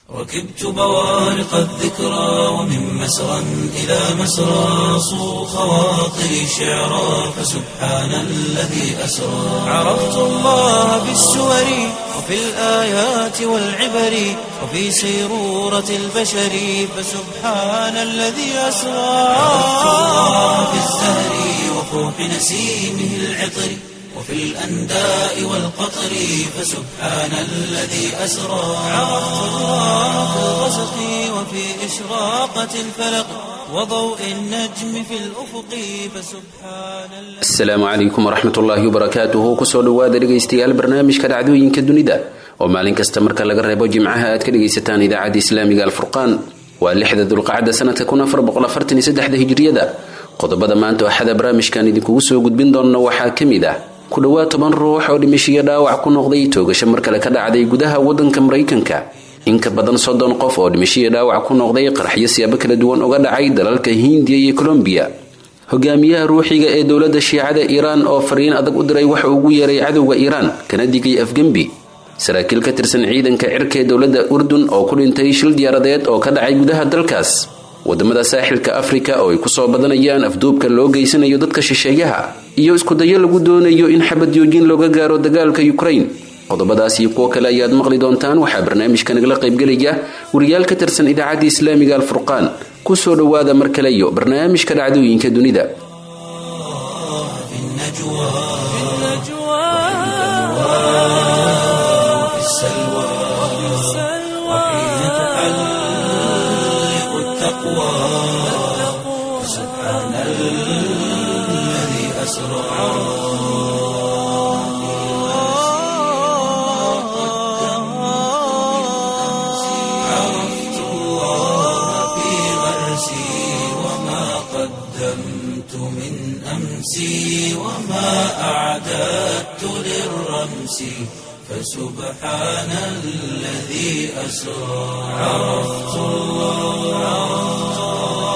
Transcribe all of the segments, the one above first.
ركبت بوارق الذكرى ومن مسرى إلى مسرى صو خواطري شعرا فسبحان الذي أسرى عرفت الله بالسور وفي الآيات والعبر وفي سيرورة البشر فسبحان الذي أسرى عرفت الله بالزهر وفوح نسيمه العطر وفي الأنداء والقطر فسبحان الذي أسرى عرفت الله في الغسق وفي إشراقة الفلق وضوء النجم في الأفق فسبحان الذي asalaamu calaykum waraxmat ullaahi wabarakaatuhu kusoo dhowaada dhegaystayaal barnaamijka dhacdooyinka dunida oo maalin kasta marka laga reebo jimcaha aad ka dhegaysataan idaacadda islaamiga alfurqaan waa lixda dulqacda sanadka hijriyada qodobada maanta waxaada barnaamijkan idinkugu soo gudbin doona waxaa ka mid ah ku dhowaad toban ruux oo dhimashiyo dhaawac ku noqday toogasho mar kale ka dhacday gudaha wadanka maraykanka in ka badan soddon qof oo dhimashiyo dhaawac ku noqday qaraxyo siyaabo kala duwan uga dhacay dalalka hindiya iyo colombiya hogaamiyaha ruuxiga ee dowladda shiicada iiraan oo fariin adag u diray waxa ugu yeeray cadowga iiraan kana digay afgembi saraakiil ka tirsan ciidanka cirka ee dowladda urdun oo ku dhintay shil diyaaradeed oo ka dhacay gudaha dalkaas wadamada saaxilka afrika oo ay kusoo badanayaan afduubka loo geysanayo dadka shisheeyaha iyo iskudayo lagu doonayo in xabad joojin looga gaaro dagaalka ukraine qodobadaas iyo kuwo kale ayaad maqli doontaan waxaa barnaamijka nagala qaybgelaya wariyaal ka tirsan idaacadda islaamiga alfurqaan kusoo dhowaada mar kale iyo barnaamijka dhacdooyinka dunida في النجوى وفي السلوى وحين تحلق التقوى فسبحان الذي أسرى عرفت الله في غرسي وما قدمت من أمسي وما أعددت للرمس فسبحان الذي أسرى عرفت الله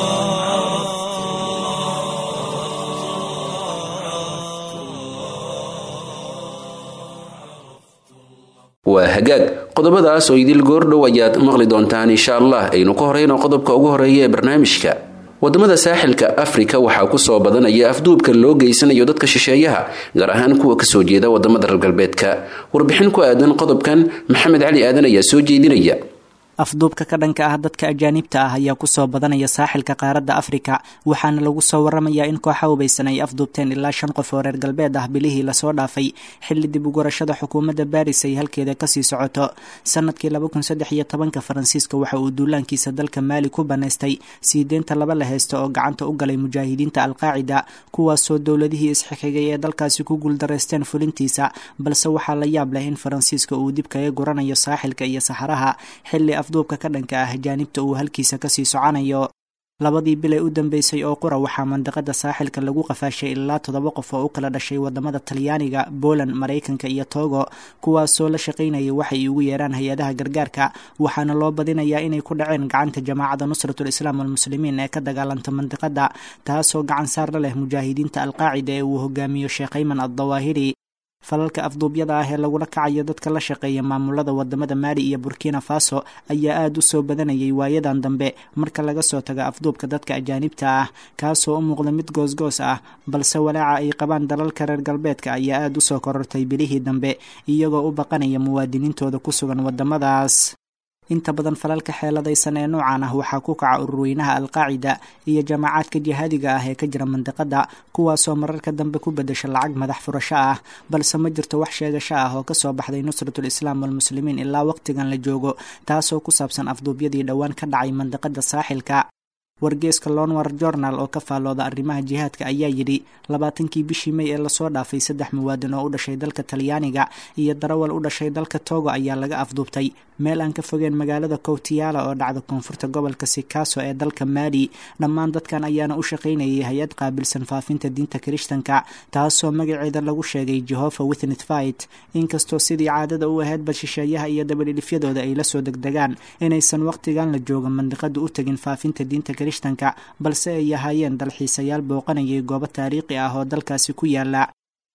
waa hagaag qodobadaas oo idil goordhow ayaad maqli doontaan insha allah aynu ka horeyno qodobka ugu horeeya ee barnaamijka wadamada saaxilka afrika waxaa kusoo badanaya afduubka loo geysanayo dadka shisheeyaha gaar ahaan kuwa kasoo jeeda wadamada reer galbeedka warbixin ku aadan qodobkan maxamed cali aadan ayaa soo jeedinaya afduubka ka dhanka ah dadka ajaanibta ah ayaa kusoo badanaya saaxilka qaaradda afrika waxaana lagu soo waramayaa in kooxa hubaysan ay afduubteen ilaa shan qof oo reer galbeed ah bilihii lasoo dhaafay xilli dib ugurashada xukuumadda baris ay halkeeda kasii socoto sanadkii labakunsaddexyotobanka faransiiska waxa uu duulaankiisa dalka maali ku banaystay sii deynta laba la heysta oo gacanta u galay mujaahidiinta alqaacida kuwaasoo dowladihii isxixigay ee dalkaasi ku guuldaraysteen fulintiisa balse waxaa la yaab leh in faransiiska uu dib kaga guranayo saaxilka iyo saxaraha xilli afduubka ka dhanka ah ajaanibta uu halkiisa kasii soconayo labadii bil ee u dambeysay oo qura waxaa mandaqada saaxilka lagu qafaashay ilaa toddoba qof oo u kala dhashay wadamada talyaaniga poland maraykanka iyo togo kuwaasoo la shaqaynayay waxay ugu yeeraan hay-adaha gargaarka waxaana loo badinayaa inay ku dhaceen gacanta jamaacada nusratul islaam almuslimiin ee ka dagaalanta mandiqada taasoo gacan saar la leh mujaahidiinta alqaacida ee uu hogaamiyo sheekh ayman addawaahiri falalka afduubyada ah ee lagula kacayo dadka la shaqeeya maamulada wadamada maali iyo burkina faso ayaa aada u soo badanayay waayadan dambe marka laga soo tago afduubka dadka ajaanibta ah kaasoo u muuqda mid goosgoos ah balse walaaca ay qabaan dalalka reer galbeedka ayaa aada u soo korortay bilihii dambe iyagoo u baqanaya muwaadiniintooda ku sugan wadamadaas inta badan falalka xeeladaysan ee noocan ah waxaa ku kaca ururweynaha alqaacida iyo jamaacaadka jihaadiga ah ee ka jira mandiqada kuwaasoo mararka dambe ku bedesha lacag madax furasho ah balse ma jirto wax sheegasho ah oo kasoo baxday nusratul islaam walmuslimiin ilaa waqtigan la joogo taasoo ku saabsan afduubyadii dhowaan ka dhacay mandiqada saaxilka wargeeska lonwar journal oo ka faallooda arrimaha jihaadka ayaa yidhi labaatankii bishii may ee lasoo dhaafay saddex muwaadin oo u dhashay dalka talyaaniga iyo darawal u dhashay dalka togo ayaa laga afduubtay meel aan ka fogeen magaalada kowtiyaala oo dhacda koonfurta gobolka sikaso ee dalka maali dhammaan dadkan ayaana u shaqaynayay hay-ad qaabilsan faafinta diinta kirishtanka taasoo magaceeda lagu sheegay jehova withnit fight inkastoo sidii caadada u ahayd bal shisheeyaha iyo dabadhilifyadooda ay lasoo degdegaan inaysan waqtigan la jooga mandiqada u tegin faafinta diinta kirishtanka balse ay ahaayeen dalxiisayaal booqanayay goobo taariikhi ah oo dalkaasi ku yaala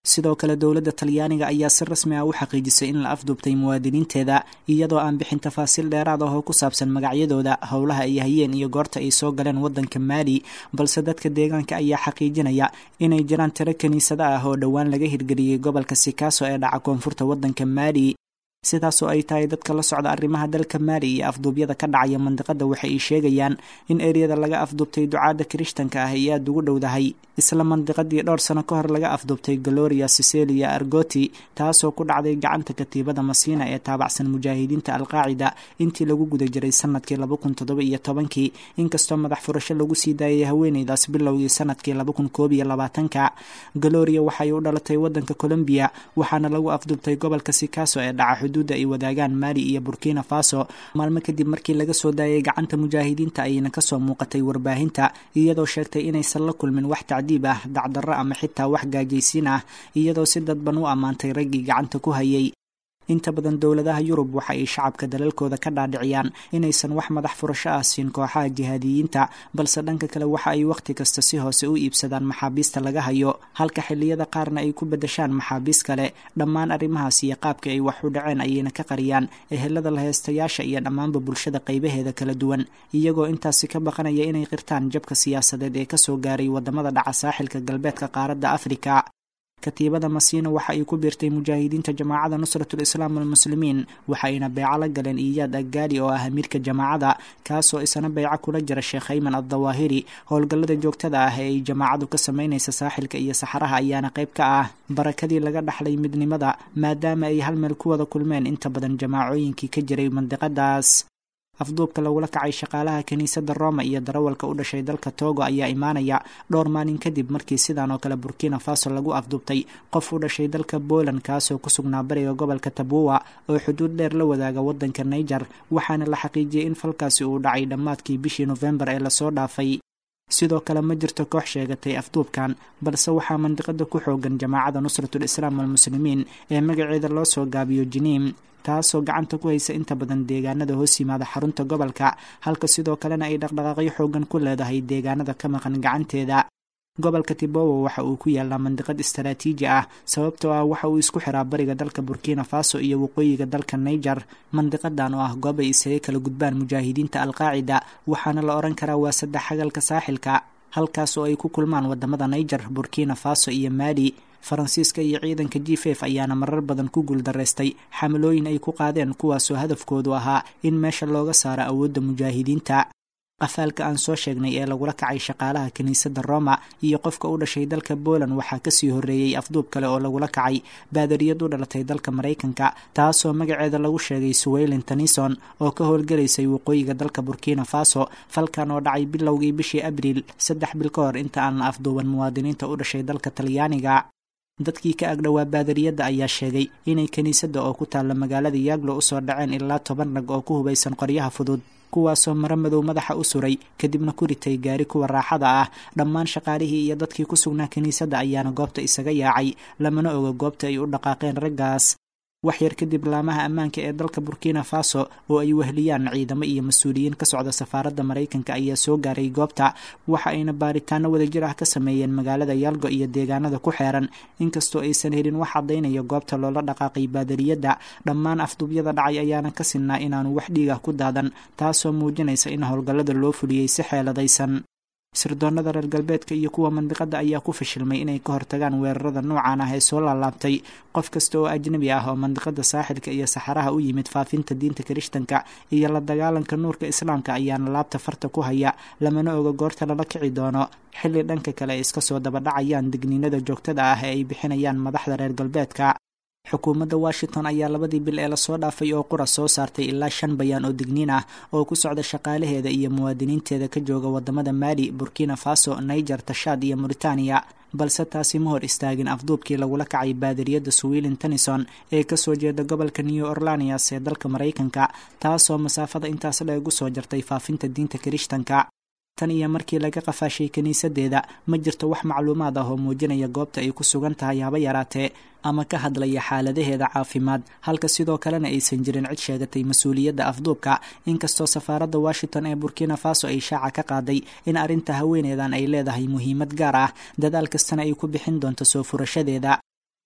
sidoo kale dowladda talyaaniga ayaa si rasmi ah u xaqiijisay in la afduubtay muwaadiniinteeda iyadoo aan bixin tafaasiil dheeraad ah oo ku saabsan magacyadooda howlaha ay hayeen iyo goorta ay soo galeen waddanka maali balse dadka deegaanka ayaa xaqiijinaya inay jiraan tiro kiniisado ah oo dhowaan laga hirgeliyey gobolka sikaaso ee dhaca koonfurta waddanka maali sidaasoo ay tahay dadka la socda arrimaha dalka maali iyo afduubyada ka dhacaya mandiqada waxa ay sheegayaan in ereyada laga afduubtay ducaadda kirishtanka ah ay aada ugu dhowdahay isla mandiqadii dhowr sano ka hor laga afduubtay galoria sicelia argoti taasoo ku dhacday gacanta katiibada masiina ee taabacsan mujaahidiinta alqaacida intii lagu guda jiray sanadkii laba kun toddoba iyo tobankii inkastoo madax furasho lagu sii daayay haweeneydaas bilowgii sanadkii laba kun koob iyo labaatanka galoria waxay u dhalatay waddanka colombiya waxaana lagu afduubtay gobolka sikaso ee dhaca xuduudda ay wadaagaan maali iyo burkina faso maalmo kadib markii laga soo daayay gacanta mujaahidiinta ayayna kasoo muuqatay warbaahinta iyadoo sheegtay inaysan la kulmin wax tacdiib ah dacdarro ama xitaa wax gaajaysiin ah iyadoo si dadban u ammaantay raggii gacanta ku hayay inta badan dowladaha yurub waxa ay shacabka dalalkooda ka dhaadhiciyaan inaysan wax madax furasho ah siin kooxaha jihaadiyiinta balse dhanka kale waxa ay wakhti kasta si hoose u iibsadaan maxaabiista laga hayo halka xilliyada qaarna ay ku bedeshaan maxaabiis kale dhammaan arrimahaas iyo qaabka ay wax u dhaceen ayayna ka qariyaan ehelada laheystayaasha iyo dhammaanba bulshada qaybaheeda kala duwan iyagoo intaasi ka baqanaya inay qirtaan jabka siyaasadeed ee kasoo gaaray wadamada dhaca saaxilka galbeedka qaaradda afrika katiibada masiina waxa ay ku biirtay mujaahidiinta jamaacada nusratul islaam walmuslimiin waxayna beeco la galeen iyaad aggaali oo ah amiirka jamaacada kaasoo isana beyco kula jira sheekh ayman addawaahiri howlgallada joogtada ah ee ay jamaacadu ka samaynaysa saaxilka iyo saxaraha ayaana qayb ka ah barakadii laga dhaxlay midnimada maadaama ay hal meel ku wada kulmeen inta badan jamaacooyinkii ka jiray mandiqadaas afduubka lagula kacay shaqaalaha kiniisadda roma iyo darawalka u dhashay dalka togo ayaa imaanaya dhowr maalin kadib markii sidan oo kale burkina faso lagu afduubtay qof u dhashay dalka poland kaasoo ku sugnaa bariga gobolka tabuwa oo xuduud dheer la wadaaga waddanka niger waxaana la xaqiijiyey in falkaasi uu dhacay dhammaadkii bishii nofembar ee lasoo dhaafay sidoo kale ma jirto koox sheegatay afduubkan balse waxaa mandiqada ku xoogan jamaacada nusratul islaam walmuslimiin ee magaceeda loo soo gaabiyo jiniim taasoo gacanta ku haysa inta badan deegaanada hoos yimaada xarunta gobolka halka sidoo kalena ay dhaqdhaqaaqyo xoogan ku leedahay deegaanada ka maqan gacanteeda gobolka tibowa waxa uu ku yaalaa mandiqad istaraatiiji ah sababtoo ah waxa uu isku xiraa bariga dalka burkina faso iyo waqooyiga dalka niger mandiqadan oo ah goob ay isaga kala gudbaan mujaahidiinta alqaacida waxaana la odhan karaa waa saddex xagalka saaxilka halkaas oo ay ku kulmaan wadamada niger burkina faso iyo maali faransiiska iyo ciidanka g f ayaana marar badan ku guuldaraystay xamalooyin ay ku qaadeen kuwaasoo hadafkoodu ahaa in meesha looga saaro awoodda mujaahidiinta qafaalka aan soo sheegnay ee lagula kacay shaqaalaha kiniisadda roma iyo qofka u dhashay dalka poland waxaa kasii horreeyey afduub kale oo lagula kacay baadariyad u dhalatay dalka maraykanka taasoo magaceeda lagu sheegay suweylin tenison oo ka howlgelaysay waqooyiga dalka burkina faso falkan oo dhacay bilowgii bishii abriil saddex bil ka hor inta aan la afduuban muwaadiniinta u dhashay dalka talyaaniga dadkii ka agdhowaa baadariyadda ayaa sheegay inay kiniisadda oo ku taalla magaalada yaaglo usoo dhaceen ilaa toban rag oo ku hubaysan qoryaha fudud kuwaasoo maro madow madaxa u suray kadibna ku ritay gaari kuwa raaxada ah dhammaan shaqaalihii iyo dadkii ku sugnaa kiniisadda ayaana goobta isaga yaacay lamana oga goobta ay u dhaqaaqeen raggaas wax yar kadib laamaha ammaanka ee dalka burkina faso oo ay wehliyaan ciidamo iyo mas-uuliyiin ka socda safaaradda maraykanka ayaa soo gaaray goobta waxa ayna baaritaano wadajir ah ka sameeyeen magaalada yaalgo iyo deegaanada ku xeeran inkastoo aysan helin wax caddaynaya goobta loola dhaqaaqay baadariyadda dhammaan afduubyada dhacay ayaana ka sinnaa inaanu wax dhiigah ku daadan taasoo muujinaysa in howlgallada loo fuliyey si xeeladaysan sirdoonada reer galbeedka iyo kuwa mandiqada ayaa ku fashilmay inay ka hortagaan weerarada noocan ah ee soo laalaabtay qof kasta oo ajnabi ah oo mandiqada saaxilka iyo saxaraha u yimid faafinta diinta kirishtanka iyo la dagaalanka nuurka islaamka ayaana laabta farta ku haya lamana oga goorta lala kici doono xilli dhanka kale ay iska soo dabadhacayaan digniinada joogtada ah ee ay bixinayaan madaxda reer galbeedka xukuumadda washington ayaa labadii bil ee lasoo dhaafay oo qura soo saartay ilaa shan bayaan oo digniin ah oo ku socda shaqaalaheeda iyo muwaadiniinteeda ka jooga wadamada maali burkina faso niger tashaad iyo mauritaniya balse taasi ma hor istaagin afduubkii lagula kacay baadariyadda swilin tenison ee kasoo jeeda gobolka new orlanias ee dalka maraykanka taasoo masaafada intaas dheegu soo jartay faafinta diinta kirishtanka tan iyo markii laga qafaashay kiniisadeeda ma jirto wax macluumaad ah oo muujinaya goobta ay ku sugan tahay haba yaraatee ama ka hadlaya xaaladaheeda caafimaad halka sidoo kalena aysan jirin cid sheegatay mas-uuliyadda afduubka inkastoo safaaradda washington ee burkina faso ay shaaca ka qaaday in arrinta haweeneedan ay leedahay muhiimad gaar ah dadaal kastana ay ku bixin doonto soo furashadeeda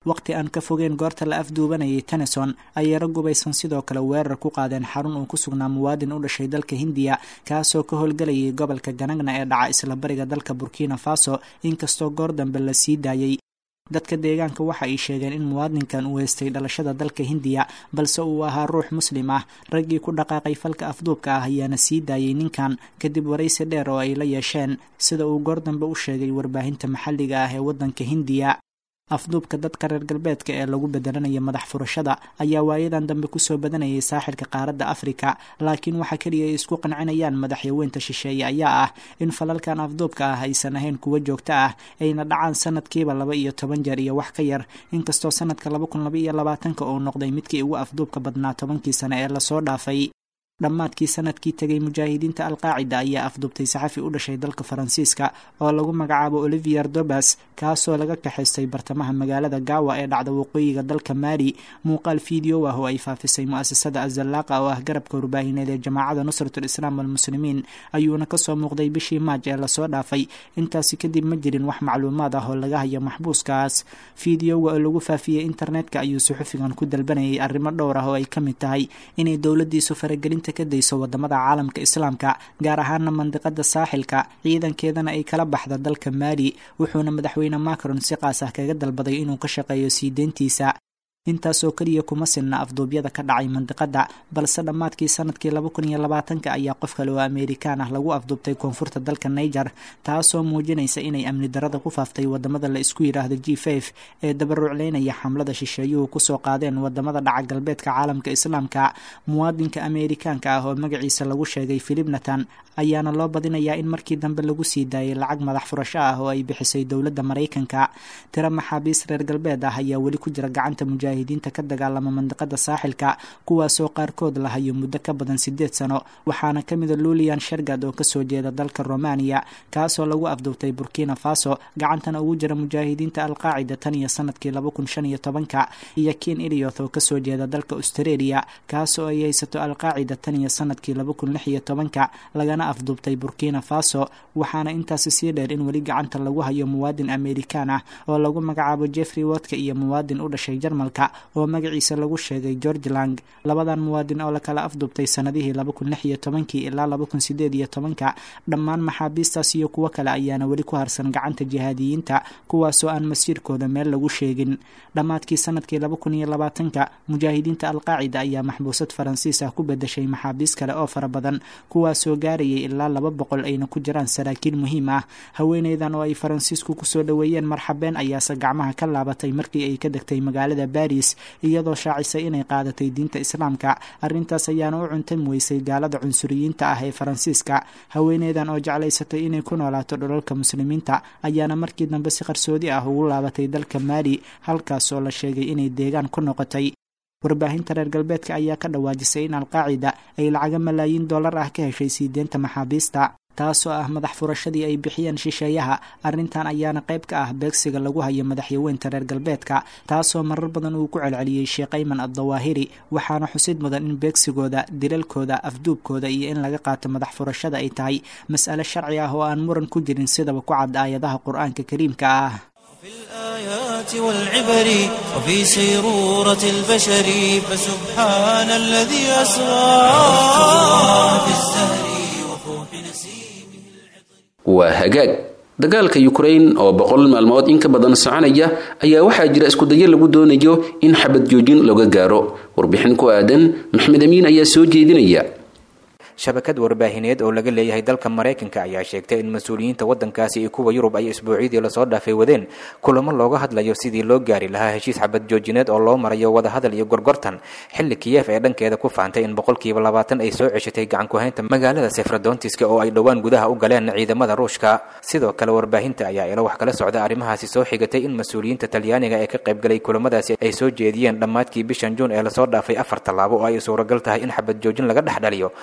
waqti aan ka fogeyn goorta la afduubanayay tennyson ayay rag gubaysan sidoo kale weerar ku qaadeen xarun uu ku sugnaa muwaadin u dhashay dalka hindiya kaasoo ka howlgelayay gobolka ganagna ee dhaca isla bariga dalka burkina faso inkastoo goor dambe la sii daayey dadka deegaanka waxa ay sheegeen in muwaadinkan uu haystay dhalashada dalka hindiya balse uu ahaa ruux muslim ah raggii ku dhaqaaqay falka afduubka ah ayaana sii daayay ninkan kadib waraysi dheer oo ay la yeesheen sida uu goor dambe u sheegay warbaahinta maxalliga ah ee waddanka hindiya afduubka dadka reer galbeedka ee lagu bedelanaya madax furashada ayaa waayadan dambe kusoo badanayay saaxilka qaaradda afrika laakiin waxa keliya ay isku qancinayaan madaxyaweynta shisheeye ayaa ah in falalkan afduubka ah aysan ahayn kuwo joogto ah ayna dhacaan sanadkiiba laba iyo toban jeer iyo wax ka yar inkastoo sanadka laba kun laba iyo labaatanka uu noqday midkii ugu afduubka badnaa tobankii sane ee lasoo dhaafay dhammaadkii sanadkii tegay mujaahidiinta alqaacida ayaa afduubtay saxafi u dhashay dalka faransiiska oo lagu magacaabo olivier dobas kaasoo laga kaxaystay bartamaha magaalada gaawa ee dhacda waqooyiga dalka maali muuqaal fiideo ah oo ay faafisay mu-asasada azallaaqa oo ah garabka warbaahineed ee jamaacada nusratul islaam walmuslimiin ayuuna kasoo muuqday bishii maaj ee lasoo dhaafay intaasi kadib ma jirin wax macluumaad ah oo laga hayo maxbuuskaas fiideoga oo lagu faafiyey internetka ayuu suxufigan ku dalbanayay arrimo dhowr ah oo ay ka mid tahay inay dowladiisu faragelinta ka dayso wadamada caalamka islaamka gaar ahaana mandiqada saaxilka ciidankeedana ay kala baxda dalka maali wuxuuna madaxweyne macron si qaas ah kaga dalbaday inuu ka shaqeeyo sii deyntiisa intaasoo keliya kuma sinna afduubyada ka dhacay mandiqada balse dhammaadkii sanadkii laba kun iyo labaatanka ayaa qof kale oo amerikaan ah lagu afduubtay koonfurta dalka niger taasoo muujinaysa inay amni darada ku faaftay wadamada la isku yidhaahdo g f ee dabaruucleynaya xamlada shisheeyuhu kusoo qaadeen wadamada dhaca galbeedka caalamka islaamka muwaadinka amerikaanka ah oo magaciisa lagu sheegay philip natan ayaana loo badinayaa in markii dambe lagu sii daayay lacag madax furasho ah oo ay bixisay dowladda maraykanka tiro maxaabiis reer galbeed ah ayaa weli ku jira gacanta mujaahidiinta ka dagaalama mandiqada saaxilka kuwaasoo qaarkood la hayo muddo ka badan sideed sano waxaana ka mida lulian shergad oo kasoo jeeda dalka romania kaasoo lagu afduubtay burkina faso gacantana ugu jira mujaahidiinta alqaacida tan iyo sanadkii laba kun shan iyo tobanka iyo kin ilioth oo kasoo jeeda dalka australia kaasoo ay haysato alqaacida tan iyo sanadkii laba kun lix iyo tobanka lagana afduubtay burkina faso waxaana intaasi sii dheer in weli gacanta lagu hayo muwaadin amerikaan ah oo lagu magacaabo jeffrey wotka iyo muwaadin u dhashay jarmalka oo magaciisa lagu sheegay george lang labadan muwaadin oo lakala afduubtay sanadihii laba kun lix iyo tobankii ilaa laba kun sideed iyo tobanka dhammaan maxaabiistaas iyo kuwo kale ayaana weli ku harsan gacanta jihaadiyiinta kuwaasoo aan masiirkooda meel lagu sheegin dhammaadkii sanadkii laba kun iyo labaatanka mujaahidiinta alqaacida ayaa maxbuusad faransiis ah ku bedeshay maxaabiis kale oo fara badan kuwaasoo gaarayay ilaa laba boqol ayna ku jiraan saraakiil muhiim ah haweeneydan oo ay faransiisku kusoo dhoweeyeen marxabeen ayaase gacmaha ka laabatay markii ay ka degtay magaalada baris iyadoo shaacisay inay qaadatay diinta islaamka arrintaas ayaana u cuntan weysay gaalada cunsuriyiinta ah ee faransiiska haweeneydan oo jeclaysatay inay ku noolaato dholalka muslimiinta ayaana markii dambe si qarsoodi ah ugu laabatay dalka maali halkaas oo la sheegay inay deegaan ku noqotay warbaahinta reer galbeedka ayaa ka dhawaajisay in alqaacida ay lacaga malaayiin dollar ah ka heshay sii deenta maxaabiista taasoo ah madax furashadii ay bixiyeen shisheeyaha arrintan ayaana qayb ka ah beegsiga lagu hayo madaxyaweynta reer galbeedka taasoo marar badan uu ku celceliyey sheekh ayman addawaahiri waxaana xusid mudan in beegsigooda dilalkooda afduubkooda iyo in laga qaato madax furashada ay tahay mas'ale sharci ah oo aan muran ku jirin sidaba ku cad aayadaha qur-aanka kariimka ah في الآيات والعبر وفي سيرورة البشر فسبحان الذي أسرى في الزهر وفوح نسيمه waa hagaag dagaalka yukrain oo boqol maalmood in ka badan soconaya ayaa waxaa jira iskudayo lagu doonayo in xabad joojin looga gaaro warbixin ku aadan maxmed amiin ayaa soo jeedinaya shabakad warbaahineed oo laga leeyahay dalka maraykanka ayaa sheegtay in mas-uuliyiinta waddankaasi iyo kuwa yurub ay isbuucyadii lasoo dhaafay wadeen kulamo looga hadlayo sidii loo gaari lahaa heshiis xabad joojineed oo loo marayo wadahadal iyo gorgortan xilli kiyef ee dhankeeda ku faantay in boqolkiiba labaatan ay soo ceshatay gacan ku-haynta magaalada sefradontiska oo ay dhowaan gudaha u galeen ciidamada ruushka sidoo kale warbaahinta ayaa ilo wax kala socda arrimahaasi soo xigatay in mas-uuliyiinta talyaaniga ee ka qaybgalay kulamadaasi ay soo jeediyeen dhammaadkii bishan juun ee lasoo dhaafay afar tallaabo oo ay suuragal tahay in xabad joojin laga dhex dhaliyo dagaal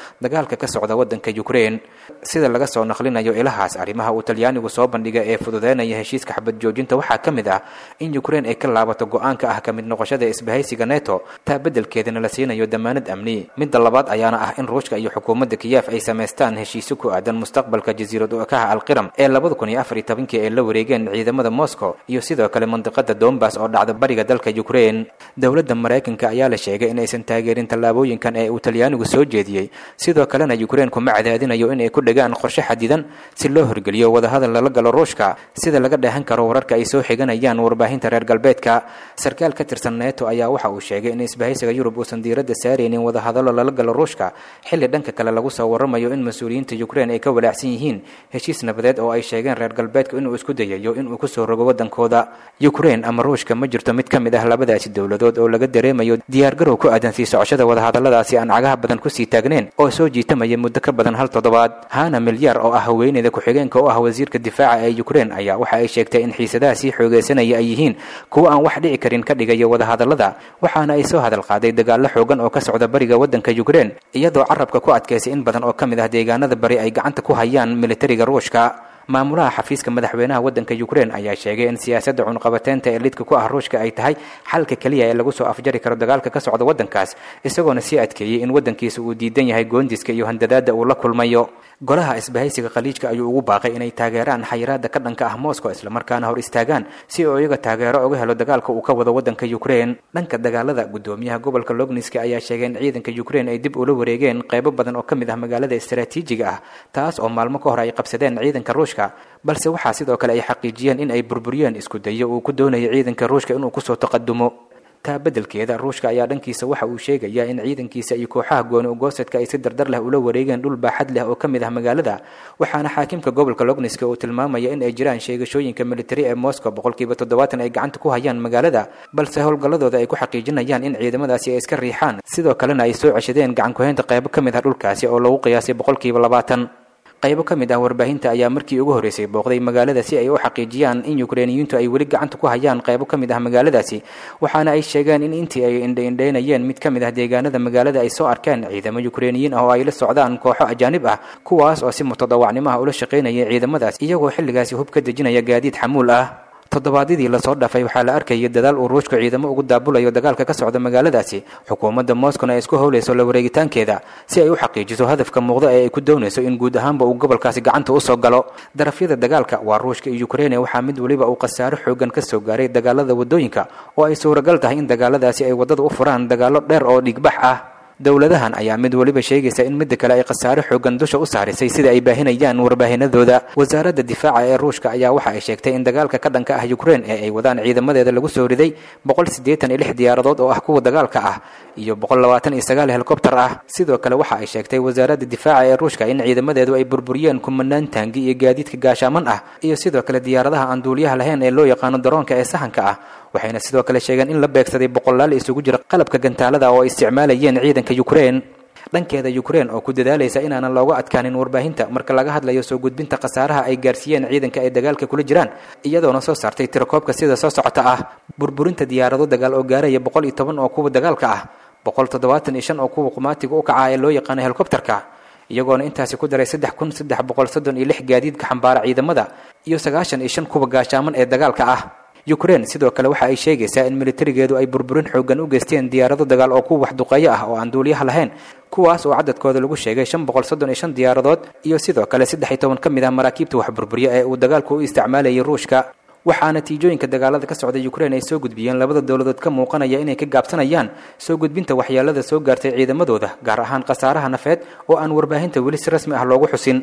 dagaalka ka socda waddanka ukrein sida laga soo naqlinayo ilahaas arrimaha uu talyaanigu soo bandhiga ee fududeynaya heshiiska xabad joojinta waxaa ka mid ah in ukrein ay ka laabato go-aanka ah ka mid noqoshada isbahaysiga neto taa beddelkeedana la siinayo damaanad amni midda labaad ayaana ah in ruushka iyo xukuumadda kiyef ay samaystaan heshiisyo ku aadan mustaqbalka jasiirad u-ekaha alqiram ee labada kun iyo afar iyo tobankii ay la wareegeen ciidamada moscow iyo sidoo kale mandiqada dombas oo dhacda bariga dalka ukrein dowladda maraykanka ayaa la sheegay inaysan taageerin tallaabooyinkan ee uu talyaanigu soo jeediyey sidoo kalena ukrein kuma cadaadinayo inay ku dhegaan qorshe xadidan si loo horgeliyo wadahadal lala galo ruushka sida laga dheehan karo wararka ay soo xiganayaan warbaahinta reer galbeedka sarkaal ka tirsan neto ayaa waxa uu sheegay in isbahaysiga yurub uusan diiradda saaraynin wadahadalo lala galo ruushka xilli dhanka kale lagu soo waramayo in mas-uuliyiinta ukrein ay ka walaacsan yihiin heshiis nabadeed oo ay sheegeen reer galbeedku inuu isku dayayo inuu kusoo rogo waddankooda ukrein ama ruushka ma jirto mid ka mid ah labadaasi dowladood oo laga dareemayo diyaargarow ku aadan sii socoshada wadahadalladaasi aan cagaha badan kusii taagneen oo soo jiitamaya muddo ka badan hal toddobaad hana milyar oo ah haweeneyda ku-xigeenka u ah wasiirka difaaca ee ukrein ayaa waxa ay sheegtay in xiisadaha sii xoogeysanaya ay yihiin kuwo aan wax dhici karin ka dhigaya wadahadallada waxaana ay soo hadal qaaday dagaallo xoogan oo ka socda bariga waddanka ukrein iyadoo carabka ku adkaysay in badan oo ka mid ah deegaanada bari ay gacanta ku hayaan militariga ruushka maamulaha xafiiska madaxweynaha waddanka ukrein ayaa sheegay in siyaasadda cunqabateynta ee lidka ku ah ruushka ay tahay xalka keliya ee lagu soo afjari karo dagaalka ka socda waddankaas isagoona sii adkeeyey in waddankiisa uu diidan yahay goondiska iyo handadaada uu la kulmayo golaha isbahaysiga khaliijka ayuu ugu baaqay inay taageeraan xayiraada ka dhanka ah moscow islamarkaana hor istaagaan si uu iyaga taageero uga helo dagaalka uu ka wado waddanka ukrein dhanka dagaalada gudoomiyaha gobolka logniska ayaa sheegay in ciidanka ukrein ay dib ula wareegeen qaybo badan oo ka mid ah magaalada istaraatiijiga ah taas oo maalmo ka hor ay qabsadeen ciidanka ruushka balse waxaa sidoo kale ay xaqiijiyeen in ay burburiyeen isku dayo uu ku doonayo ciidanka ruushka inuu kusoo taqadumo taa beddelkeeda ruushka ayaa dhankiisa waxa uu sheegayaa in ciidankiisa iyo kooxaha gooni ugoosadka ay si dardar leh ula wareegeen dhul baaxad leh oo ka mid ah magaalada waxaana xaakimka gobolka logniska uu tilmaamaya in ay jiraan sheegashooyinka militari ee moscow boqolkiiba toddobaatan ay gacanta ku hayaan magaalada balse howlgalladooda ay ku xaqiijinayaan in ciidamadaasi ay iska riixaan sidoo kalena ay soo ceshadeen gacan kuhaynta qaybo ka mid ah dhulkaasi oo lagu qiyaasay boqolkiiba labaatan qaybo ka mid ah warbaahinta ayaa markii ugu horreysay booqday magaalada si ay u xaqiijiyaan in ukreiniyiintu ay weli gacanta ku hayaan qaybo ka mid ah magaaladaasi waxaana ay sheegeen in intii ay indhaindhaynayeen mid ka mid ah deegaanada magaalada ay soo arkeen ciidamo ukreiniyiin ah oo ay la socdaan kooxo ajaanib ah kuwaas oo si mutadawacnimo ah ula shaqaynaya ciidamadaas iyagoo xilligaasi hub ka dejinaya gaadiid xamuul ah toddobaadyadii lasoo dhafay waxaa la arkayay dadaal uu ruushku ciidamo ugu daabulayo dagaalka ka socda magaaladaasi xukuumadda moscowna ay isku howlayso la wareegitaankeeda si ay u xaqiijiso hadafka muuqda ee ay ku doonayso in guud ahaanba uu gobolkaasi gacanta usoo galo darafyada dagaalka waa ruushka iyo ukreine waxaa mid weliba uu khasaaro xoogan ka soo gaaray dagaalada waddooyinka oo ay suuragal tahay in dagaaladaasi ay waddada u furaan dagaallo dheer oo dhigbax ah dowladahan ayaa mid weliba sheegaysa in midda kale ay khasaare xoogan dusha u saarisay sida ay baahinayaan warbaahinadooda wasaaradda difaaca ee ruushka ayaa waxa ay sheegtay in dagaalka ka dhanka ah ukrein ee ay wadaan ciidamadeeda lagu soo riday boqol siddeetan iyo lix diyaaradood oo ah kuwa dagaalka ah iyo boqol labaatan iyo sagaal helikobter ah sidoo kale waxa ay sheegtay wasaaradda difaaca ee ruushka in ciidamadeedu ay burburiyeen kumanaan taangi iyo gaadiidka gaashaaman ah iyo sidoo kale diyaaradaha aan duuliyaha lahayn ee loo yaqaano daroonka ee sahanka ah waxayna sidoo kale sheegeen in la beegsaday boqolaal isugu jira qalabka gantaalada oo ay isticmaalayeen ciidanka ukrein dhankeeda ukrein oo ku dadaalaysa inaanan looga adkaanin warbaahinta marka laga hadlayo soo gudbinta khasaaraha ay gaarsiiyeen ciidanka ay dagaalka kula jiraan iyadoona soo saartay tirakoobka sida soo socota ah burburinta diyaarado dagaal oo gaaraya boqol iyo toban oo kuwa dagaalka ah boqol toddobaatan iyo shan oo kuwa qumaatiga u kaca ee loo yaqaano helikobterka iyagoona intaasi ku daray saddex kun saddex boqol soddon iyo lix gaadiidka xambaara ciidamada iyo sagaashan iyo shan kuwa gaashaaman ee dagaalka ah ukrein sidoo kale waxa ay sheegaysaa in militarigeedu ay burburin xoogan u geysteen diyaarado dagaal oo kuwa waxduqeeyo ah oo aan duuliyaha lahayn kuwaas oo cadadkooda lagu sheegay shan boqol soddon iyo shan diyaaradood iyo sidoo kale saddex iyo toban ka mid ah maraakiibta wax burburiya ee uu dagaalku u isticmaalayay ruushka waxaa natiijooyinka dagaalada ka socda ukrein ay soo gudbiyeen labada dowladood ka muuqanaya inay ka gaabsanayaan soo gudbinta waxyeelada soo gaartay ciidamadooda gaar ahaan khasaaraha nafeed oo aan warbaahinta weli si rasmi ah loogu xusin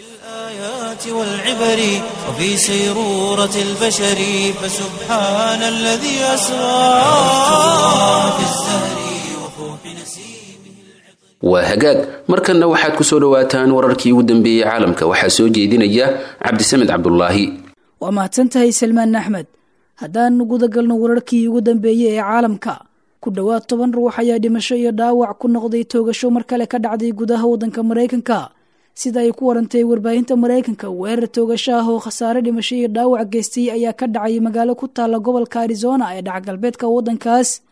الآيات والعبر وفي سيرورة البشر فسبحان الذي أسرى في الزهر وفوح نسيمه waa hagaag markanna waxaad ku soo dhowaataan wararkii ugu dambeeyey caalamka waxaa soo jeedinaya cabdisamed cabdulaahi waa mahadsantahay salmaan axmed haddaan gudagalno wararkii ugu dambeeyey ee caalamka ku dhowaad toban ruux ayaa dhimasho iyo dhaawac ku noqday toogasho mar kale ka dhacday gudaha waddanka maraykanka sida ay ku warantay warbaahinta maraykanka weerar toogasho ah oo khasaare dhimasho iyo dhaawac geystay ayaa ka dhacay magaalo ku taalla gobolka arizona ee dhacgalbeedka waddankaas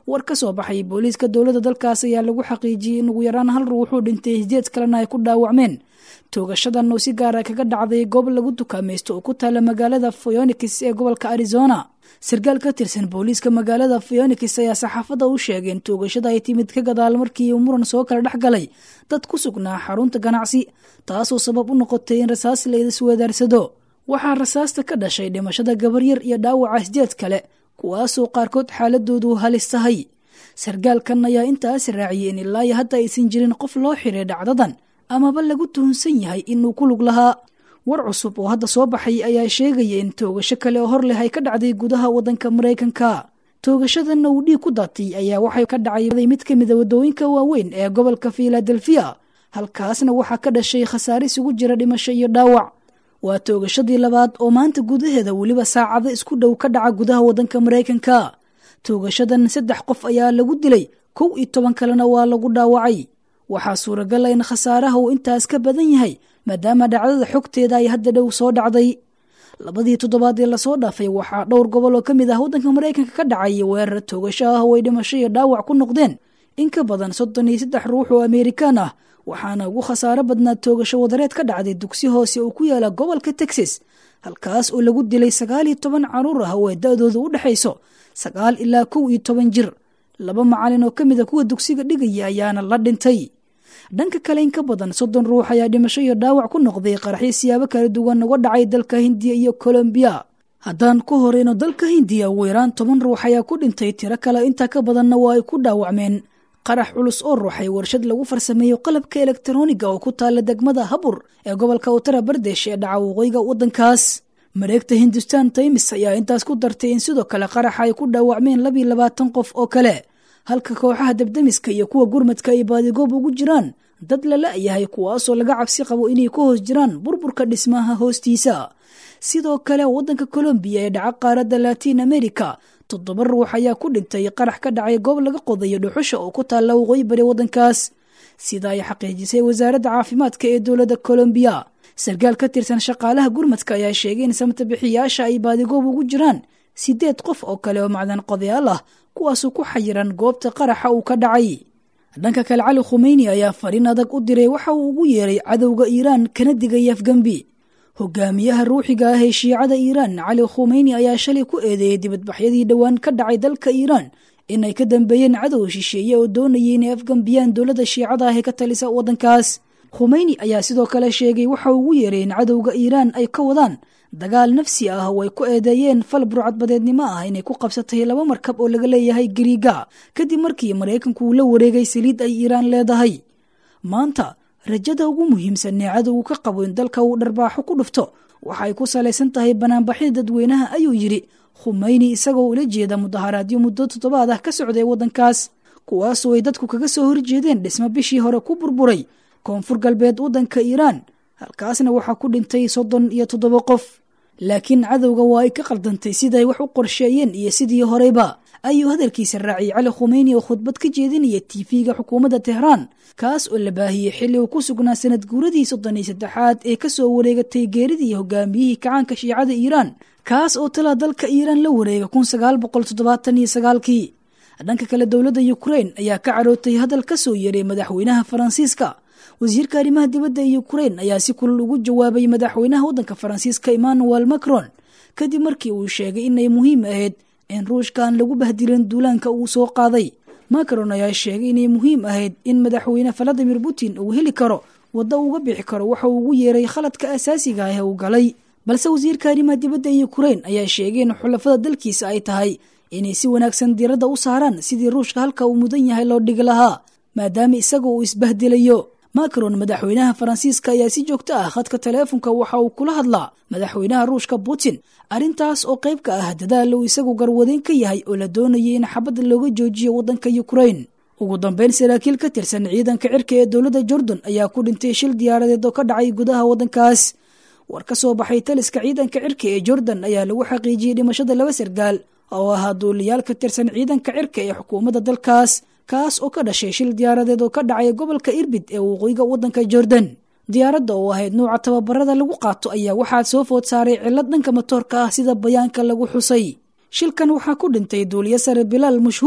war ka soo baxay booliiska dowladda dalkaas ayaa lagu xaqiijiyey in ugu yaraan hal ruuxuu dhintay sideed kalena ay ku dhaawacmeen toogashadan oo si gaara kaga dhacday goob lagu dukaamaysto oo ku taala magaalada phoenix ee gobolka arizona sarkaal ka tirsan booliiska magaalada phoenix ayaa saxaafadda u sheegay in toogashada ay timid ka gadaal markii uu muran soo kala dhex galay dad ku sugnaa xarunta ganacsi taasoo sabab u noqotay in rasaas la isweedaarsado waxaa rasaasta ka dhashay dhimashada gabaryar iyo dhaawaca sideed kale kuwaasoo qaarkood xaaladoodu halis tahay sarkaalkan ayaa intaas raaciyay in ilaa iyo hadda aysan jirin qof loo xiray dhacdadan amaba lagu tuhunsan yahay inuu ku lug lahaa war cusub oo hadda soo baxay ayaa sheegaya in toogasho kale oo hor leh ay ka dhacday gudaha waddanka maraykanka toogashadanna uu dhiig ku daatay ayaa waxay ka dhacay mid ka mida waddooyinka waaweyn ee gobolka filadelfiya halkaasna waxaa ka dhashay khasaare isugu jira dhimasho iyo dhaawac waa toogashadii labaad oo maanta gudaheeda weliba saacado isku dhow ka dhaca gudaha waddanka maraykanka toogashadan saddex qof ayaa lagu dilay kow iyo toban kalena waa lagu dhaawacay waxaa suuragala in khasaaraha uu intaas ka badan yahay maadaama dhacdada xogteeda ay hadda dhow soo dhacday labadii toddobaad ee lasoo dhaafay waxaa dhowr gobol oo ka mid ah waddanka maraykanka ka dhacay weerar toogasho ah oo ay dhimasho iyo dhaawac ku noqdeen in ka badan soddon iyo saddex ruux oo amerikaan ah waxaana ugu khasaaro badnaa toogasho wadareed ka dhacday dugsi hoose oo ku yaala gobolka texas halkaas oo lagu dilay sagaal iyo toban caruur ah oo ay da-dooda u dhexayso sagaal ilaa kow iyo toban jir laba macalin oo ka mid a kuwa dugsiga dhigaya ayaana la dhintay dhanka kale in ka badan soddon ruux ayaa dhimasho iyo dhaawac ku noqday qaraxyo siyaabo kala duwan uga dhacay dalka hindiya iyo colombiya haddaan ku horeyno dalka hindiya ugu yaraan toban ruux ayaa ku dhintay tiro kale intaa ka badanna waa ay ku dhaawacmeen qarax culus oo ruuxay warshad lagu farsameeyo qalabka elektroniga oo ku taala degmada habur ee gobolka utara bardesh ee dhaca waqooyiga waddankaas mareegta hindustan taymis ayaa intaas ku dartay in sidoo kale qaraxa ay ku dhaawacmeen labiyo labaatan qof oo kale halka kooxaha debdemiska iyo kuwa gurmadka ay baadigoob ugu jiraan dad la la-yahay kuwaasoo laga cabsi qabo inay ku hoos jiraan burburka dhismaha hoostiisa sidoo kale waddanka colombiya ee dhaca qaaradda latiin america toddoba ruux ayaa ku dhintay qarax ka dhacay goob laga qodayo dhuxusha oo ku taalla waqooyi bari waddankaas sida ay xaqiijisay wasaaradda caafimaadka ee dowladda colombiya sarkaal ka tirsan shaqaalaha gurmadka ayaa sheegay in samtabixiyaasha ay baadigoob ugu jiraan sideed qof oo kale oo macdan qodayaal ah kuwaasoo ku xayiran goobta qaraxa uu ka dhacay dhanka kale cali khumeyni ayaa fariin adag u diray waxa uu ugu yeeray cadowga iiraan kana digay afgembi hogaamiyaha ruuxiga ah ee shiicada iiraan cali khumeyni ayaa shalay ku eedeeyey dibadbaxyadii dhowaan ka dhacay dalka iiraan inay ka dambeeyeen cadow shisheeye oo doonayay inay afgambiyaan dowladda shiicada ah ee ka talisa waddankaas khumeyni ayaa sidoo kale sheegay waxa uu ugu yeeray in cadowga iiraan ay ka wadaan dagaal nafsi ah oo ay ku eedeeyeen fal burcadbadeednimo ah inay ku qabsatay laba markab oo laga leeyahay gariiga kadib markii maraykanku uu la wareegay saliid ay iiraan leedahay maanta rajada ugu muhiimsan ee cadowgu ka qabo in dalka uu dharbaaxo ku dhufto waxa ay ku salaysan tahay banaanbaxyada dadweynaha ayuu yidhi khumeyni isagoo ula jeeda mudaharaadyo muddo toddobaad ah ka socday waddankaas kuwaasoo ay dadku kaga soo horjeedeen dhismo bishii hore ku burburay koonfur galbeed waddanka iiraan halkaasna waxaa ku dhintay soddon iyo toddoba qof laakiin cadowga waa ay ka qaldantay siday wax u qorsheeyeen iyo sidii horeyba ayuu hadalkiisa raaciyay cali khumeyni oo khudbad ka jeedinaya tiifiga xukuumadda tehraan kaas oo la baahiyey xilli uu ku sugnaa sanad guuradii soddon iyo saddexaad ee ka soo wareegatay geeridii hogaamiyihii kacaanka shiicada iiraan kaas oo talaa dalka iiraan la wareega kun sagaal boqol toddobaatan iyo sagaalkii dhanka kale dowladda yukrain ayaa ka carootay hadal ka soo yeeray madaxweynaha faransiiska wasiirka arrimaha dibadda ee yukrain ayaa si kulul ugu jawaabay madaxweynaha waddanka faransiiska emmanuel macron kadib markii uu sheegay inay muhiim ahayd in ruushka aan lagu bahdilin duulaanka uu soo qaaday macron ayaa sheegay inay muhiim ahayd in madaxweyne valadimir putin uu heli karo waddo uga bixi karo waxa uu ugu yeeray khaladka asaasiga ah ee uu galay balse wasiirka arrimaha dibadda ee yukrain ayaa sheegay in xulafada dalkiisa ay tahay inay si wanaagsan diiradda u saaraan sidii ruushka halka uu mudan yahay loo dhigi lahaa maadaama isaga uu isbahdilayo macron madaxweynaha faransiiska ayaa si joogto ah khadka taleefonka waxa uu kula hadlaa madaxweynaha ruushka putin arrintaas oo qayb ka ah dadaal uu isagu garwadeyn ka yahay oo la doonayay in xabadda looga joojiyo waddanka yukrain ugu dambeyn saraakiil ka tirsan ciidanka cirka ee dowladda jordan ayaa ku dhintay shil diyaaradeed oo ka dhacay gudaha waddankaas war ka soo baxay taliska ciidanka cirka ee jordan ayaa lagu xaqiijiyey dhimashada laba sargaal oo ahaa duuliyaal ka tirsan ciidanka cirka ee xukuumadda dalkaas kaas oo ka dhashay shil diyaaradeed oo ka dhacay gobolka irbid ee waqooyiga waddanka jordan diyaaradda oo ahayd nuuca tababarada lagu qaato ayaa waxaa soo food saaray cillad dhanka matoorka ah sida bayaanka lagu xusay shilkan waxaa ku dhintay duuliyo sare bilaal mashhuur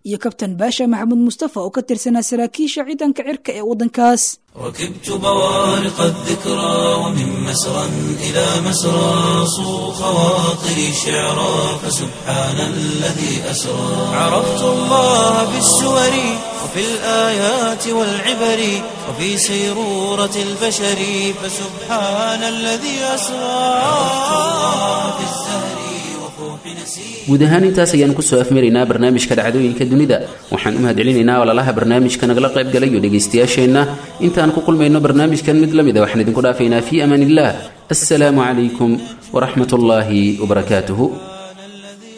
iyo kabtan baasha maxamuud mustafa oo ka tirsanaa saraakiisha ciidanka cirka ee waddankaas ركبت بوارق الذكرى ومن مسرى إلى مسرى صو خواطري شعرا فسبحان الذي أسرى عرفت الله في السور وفي الآيات والعبر وفي سيرورة البشر فسبحان الذي أسرى عرفت الله في الزهر وفوح نسير guud ahaan intaas ayaan kusoo afmaraynaa barnaamijka dhacdooyinka dunida waxaan u mahadcelinaynaa walaalaha barnaamijka nagala qayb galay iyo dhegaystayaasheenna intaan ku kulmayno barnaamijkan mid la mida waxaan idinku dhaafaynaa fii amaan illah assalaamu calaykum waraxmat ullaahi wabarakaatuhu الذي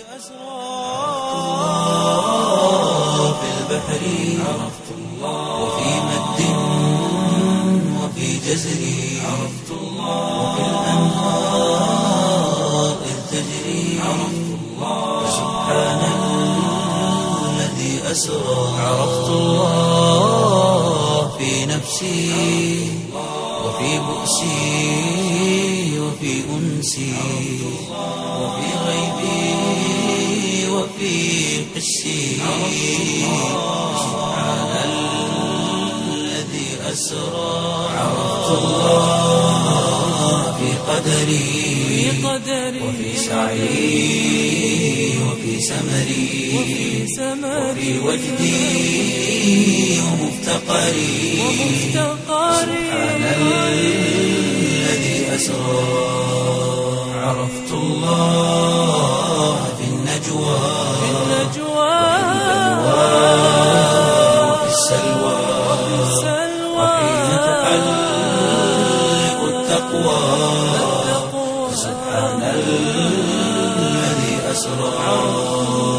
أسرى في البحر عرفت الله وفي مد وفي جزر عرفت الله وفي الأنهار إذ تجري عرفت الله سبحان الذي أسرى عرفت الله في نفسي وفي بؤسي وفي أنسي وفي غيبي وفي حسي سبحان الذي أسرى عرفت الله في قدري وفي سعي وفي سمري وفي وجدي ومفتقري سبحان الذي أسرى عرفت الله في النجوى وفي السلوى وحين تحلق التقوى سبحان الذي أسرى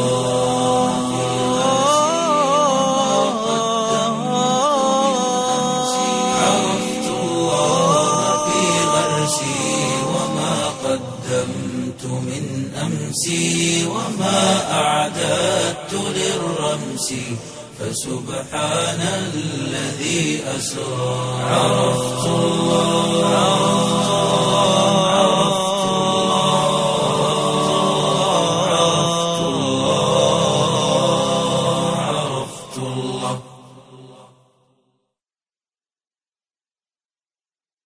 عرفت الله في غرسي وما قدمت من أمسي وما أعددت للرمس فسبحان الذي أسرى عرفت الله